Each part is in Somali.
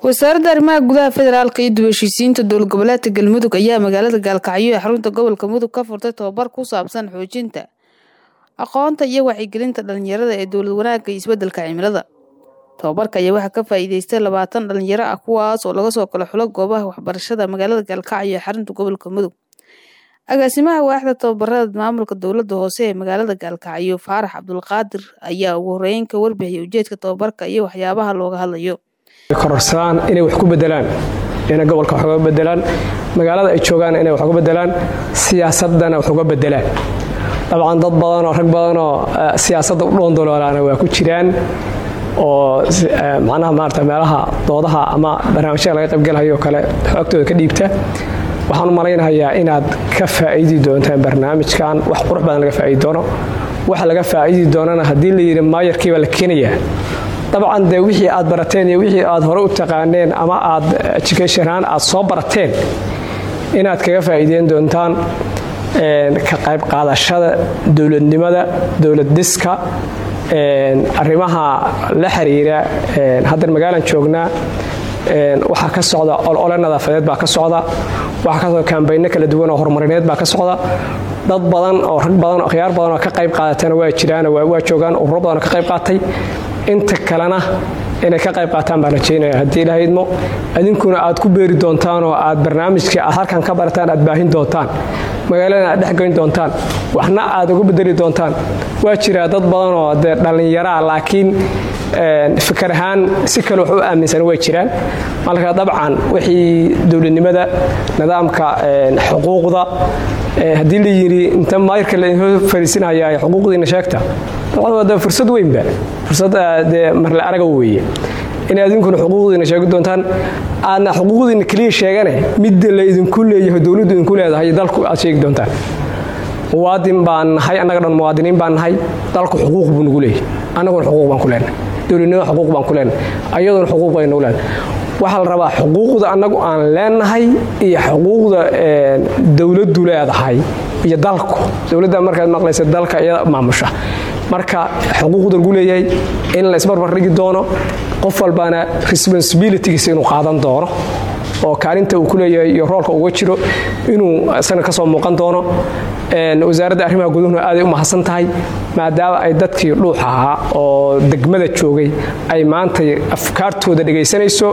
wasaaradda arrimaha gudaha federaalka iyo dib heshiisiinta dowlad goboleedka galmudug ayaa magaalada gaalkacyo ee xarunta gobolka mudug ka furtay tobabar ku saabsan xoojinta aqoonta iyo wacyigelinta dhalinyarada ee dowlad wanaagga iyo isbedelka cimilada tobabarka ayaa waxaa ka faa'iideystay labaatan dhalinyaro ah kuwaas oo laga soo kala xulo goobaha waxbarashada magaalada gaalkacyo ee xarunta gobolka mudug agaasimaha waaxda tababarada maamulka dowladda hoose ee magaalada gaalkacyo faarax cabdulqaadir ayaa ugu horeyn ka warbixiyay ujeedka tobabarka iyo waxyaabaha looga hadlayo kororsadaan inay wax ku bedelaan inay gobolka wax uga bedelaan magaalada ay joogaan inay wax uga bedelaan siyaasadana wax uga bedelaan dabcan dad badanoo rag badanoo siyaasadda u dhoondoloolaana waa ku jiraan oo macnaha maarata meelaha doodaha ama barnaamijyada laga qaybgalayo kale xoogtooda ka dhiibta waxaan u malaynayaa inaad ka faa'iidi doontaan barnaamijkan wax qurux badan laga faa'iidi doono waxa laga faa'iidi doonana haddii la yidhi maayarkiibaa la keenayaa dabcan dee wixii aad barateen iyo wixii aad hore u taqaaneen ama aad educationaan aad soo barateen inaad kaga faa'iideyn doontaan ka qayb qaadashada dowladnimada dowlad diska arrimaha la xiriira haddan magaalan joognaa waxaa ka socda olole nadaafadeed baa ka socda waxaa ka socda kambayno kala duwan oo horumarineed baa ka socda dad badan oo rag badan oo akhyaar badan oo ka qayb qaadatana waa jiraan waa joogaan ururo badan oo ka qayb qaatay inta kalena inay ka qayb qaataan baan rajaynaya haddii ilaha idmo idinkuna aad ku beeri doontaan oo aad barnaamijkii aad halkan ka barataan aad baahin doontaan magaaladana aad dhexgoyn doontaan waxna aad uga bedeli doontaan waa jiraa dad badanoo dee dhallinyaraa laakiin fikar ahaan si kale wax u aaminsan way jiraan marka dabcan wixii dowladnimada nidaamka xuquuqda haddii la yidhi inta maayirka lainoo fariisinaya xuquuqdiina sheegta dabcan fursad weynba fursad dee marle araga weeye in adinkuna xuquuqdiina sheegi doontaan aadna xuquuqdiina keliya sheegane midda la idinku leeyahay dowladdu idinku leedahay dalku aad sheegi doontaan muwaadin baan nahay annaga dhan muwaadiniin baan nahay dalku xuquuq buu nagu leeyahay annaguna xuquuq baan ku leenahay dowladnimada xuquuq baan ku leenahay ayaduna xuquuq bay nagu leenahay waxaa la rabaa xuquuqda annagu aan leenahay iyo xuquuqda dowladdu leedahay iyo dalku dowladda markaad maqlaysa dalka iyada maamusha marka xuquuqda lagu leeyahay in la isbarbar dhigi doono qof walbaana responsibilitygiisa inuu qaadan doono oo kaalinta uu ku leeyahay iyo roolka uga jiro inuu isagana ka soo muuqan doono wasaaradda arrimaha guduhuna aaday u mahadsan tahay maadaama ay dadkii dhuux ahaa oo degmada joogay ay maantay afkaartooda dhegaysanayso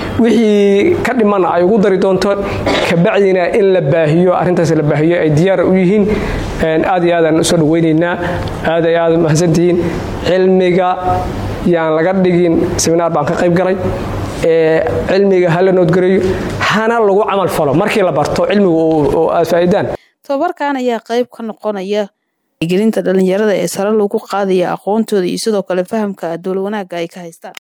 wixii ka dhimanna ay ugu dari doonto kabacdina in la baahiyo arrintaas la baahiyo ay diyaar u yihiin aad iyo aadaan usoo dhawaynaynaa aad ay aad mahadsantihiin cilmiga yaan laga dhigin seminaar baan ka qayb galay cilmiga hala noodgareeyo hana lagu camal falo markii la barto cilmigu oo aad faa'iidaan tobabarkan ayaa qayb ka noqonaya gelinta dhalinyarada ee sare lagu qaadaya aqoontooda iyo sidoo kale fahamka dowlad wanaagga ay ka haystaan